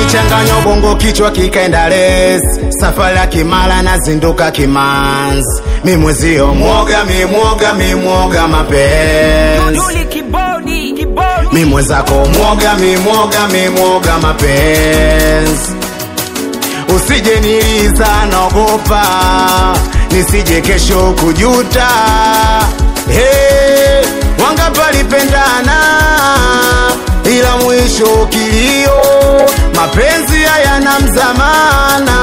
nilichanganya ubongo kichwa kikaenda les safari ya kimala nazinduka kimanzi mimwezio mwoga mimwoga mimwoga mapenzi Duli kibodi, kibodi. mimwezako mwoga mimwoga mimwoga mapenzi usije niliza naogopa nisije kesho kujuta hey, wanga palipendana ila mwisho kilio mapenzi hayana mzamana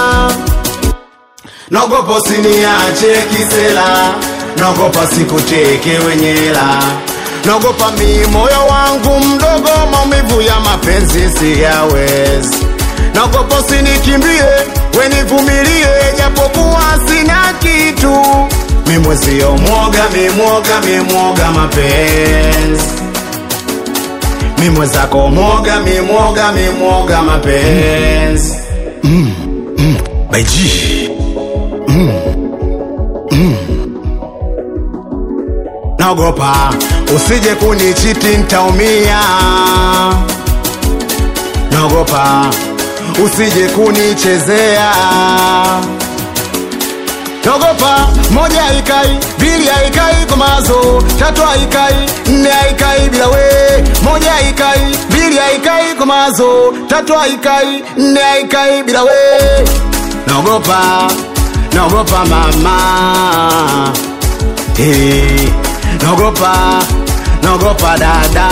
naogopa usiniache kisela naogopa sikuteke wenyela naogopa mi moyo wangu mdogo maumivu ya mapenzi siyawezi naogopa usinikimbie wenivumilie japokuwa sina kitu mimwezio mwoga mimwoga mimwoga mapenzi mimwezako mwoga mimwoga mimwoga mapenzi mm, mm, baiji naogopa usije kunichiti ntaumia naogopa usije kunichezea naogopa moja haikai mbili haikai kwa mazo tatu haikai nne haikai bila we moja haikai mbili haikai kwa mazo tatu haikai nne haikai bila we naogopa naogopa mama hey, naogopa naogopa dada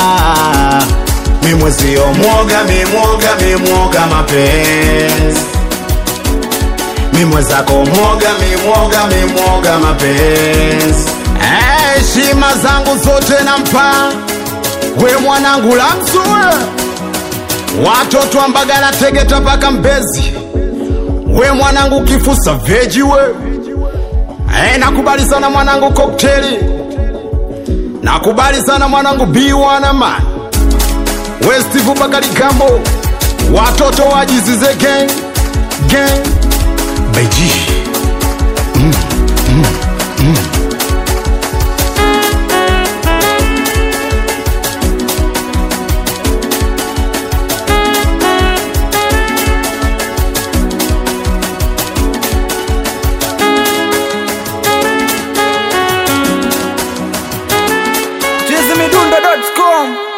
mimwezio mwoga mimwoga mimwoga mapenzi mimwezako mwoga mimwoga mimwoga mapenzi heshima hey, zangu zote nampa we mwanangu la mzue watoto wa mbagala tegeta mpaka mbezi we mwanangu kifusa veji we hey, nakubali sana mwanangu kokteli nakubali sana mwanangu biwana man westivu bakali gambo watoto wajizize gang gang beji mm, mm, mm. Chizimidundo.com